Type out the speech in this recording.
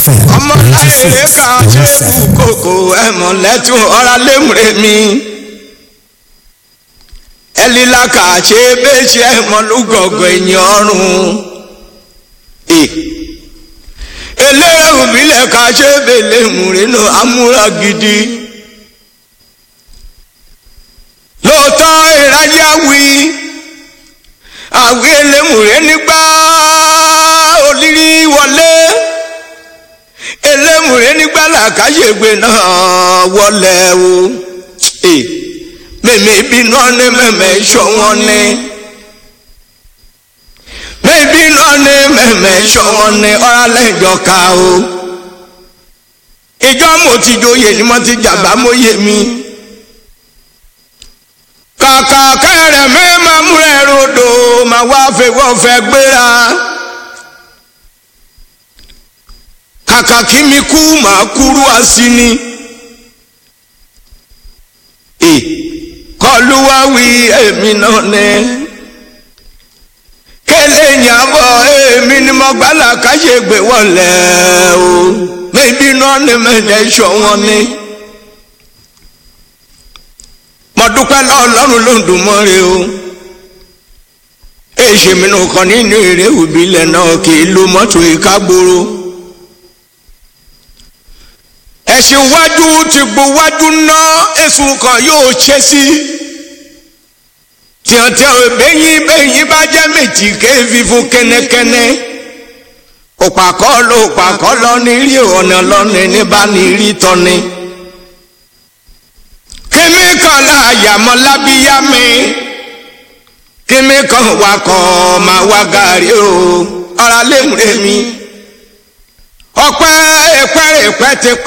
FM ọmọ láyèrè ká ṣe kú kòkò ẹ̀mọ́ lẹ́tún ọ̀rá lémùrè mi. ẹlílà ká ṣe béṣe ẹ̀mọ́ lúgọ̀gọ̀ ẹ̀yìn ọ̀run. eléré òbílẹ̀ ká ṣe bèlè múre lọ amúra gidi. lóòótọ́ ìrajà wí àwí elémùrè nígbà olírí wọlé elémùrè nígbà làkàṣègbè náà wọlé o mèmí bínú ọ́nẹ́ mẹ́mẹ́ sọ wọ́n ní mèmí bínú ọ́nẹ́ mẹ́mẹ́ sọ wọ́n ní ọ̀rálẹ́jọ ká o ìjọ mo ti joyè ni mo ti jàgbá mo yé mi kàkà kẹrẹ mi máa múlẹ̀ rodò máa wá fẹ́wọ́ fẹ́ gbéra. kàkà kí mi kú màá kúrú àsì ni. kọlu wá wí èmi náà ní. kélé ìyàbọ̀ èmi ni mo gbálà káṣègbè wọlé o. méjì náà ní mẹ́jẹ̀ sọ wọn ni. mo dúpẹ́ lọ́ọ̀lọ́run ló ń dùn mọ́re o. èsì mi nù kàn nínú eré òbílẹ̀ náà kì í lo mọ́tò ìkágbóró ẹ̀sìn wájú ti gbó wájú ná èsùn kan yóò ṣe sí tíọ̀tíọ̀ bẹ́yìn bẹ́yìn bá jẹ́ méjì kéèfì fún kẹ́nẹ́kẹ́nẹ́ òpàkọ́ ló òpàkọ́ lọ ní rí ọ̀nà lọ́nà ní bá ní rí tọ́ni kíní kan láàyàmọ́ lábíyá mi kíní kan wakọ̀ máa wá gàrí o ọ̀rá lè múre mi ọpẹ́ ẹ̀pẹ́ ẹ̀pẹ́ ti